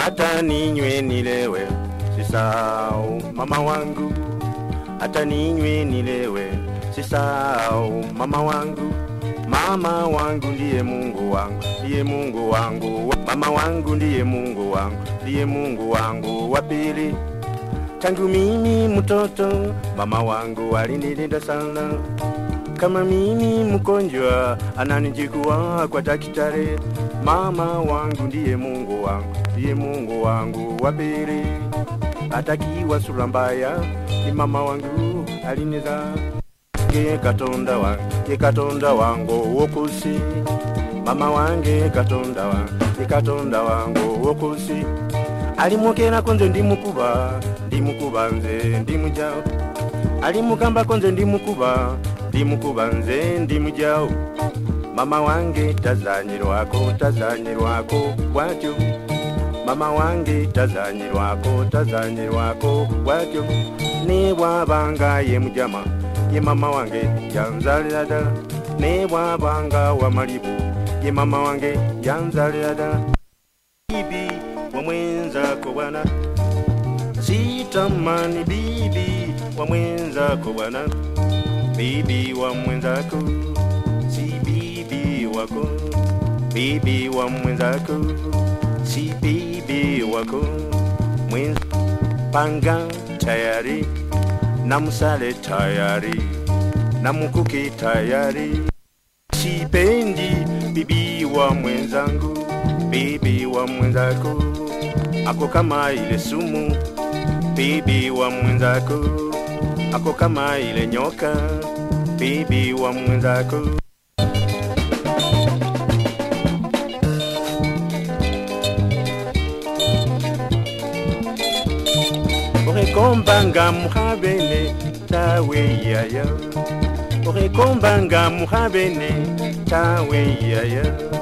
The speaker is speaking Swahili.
hata ninywe nilewe sisau mama wangu hata ninywe nilewe sisau mama wangu mama wangu ndiye mungu wangu ndiye mungu wangu mama wangu ndiye mungu wangu ndiye mungu wangu wa pili tangu mimi mtoto mama wangu alinilinda sana kama mimi mgonjwa ananijikua kwa daktari mama wangu ndiye mungu wangu ndiye mungu wangu wa pili atakiwa sura mbaya ni mama wangu aliniza ye katonda wange ye katonda wangu wokusi mama wange katonda wange ye katonda wangu wokusi alimwokerako nze ndi mukuba ndi mukuba nze ndi mujawo alimugambako nze ndi mukuba ndi mukuba nze ndi mujawo mama wange tazanyirwako tazanyirwako bwatyo mama wange tazanyirwako tazanyirwako bwatyo ne bwabanga ye mujama ye mama wange yanzalira ddala ne bwabanga wa malibu ye mama wange yanzalira ddala bibi wamwenzako bwana sitamani bibi wamwenzako bwana bibi wa mwenzako si bibi wako bibi wa mwenzako si bibi wako mwenza panga tayari na msale tayari na mkuki tayari sipendi bibi wa mwenzangu bibi wa mwenzako ako kama ile sumu bibi wa mwenzako ako kama ile nyoka bibi wa mwenzako orekombanga muhabene tawe yaya orekombanga muhabene tawe yaya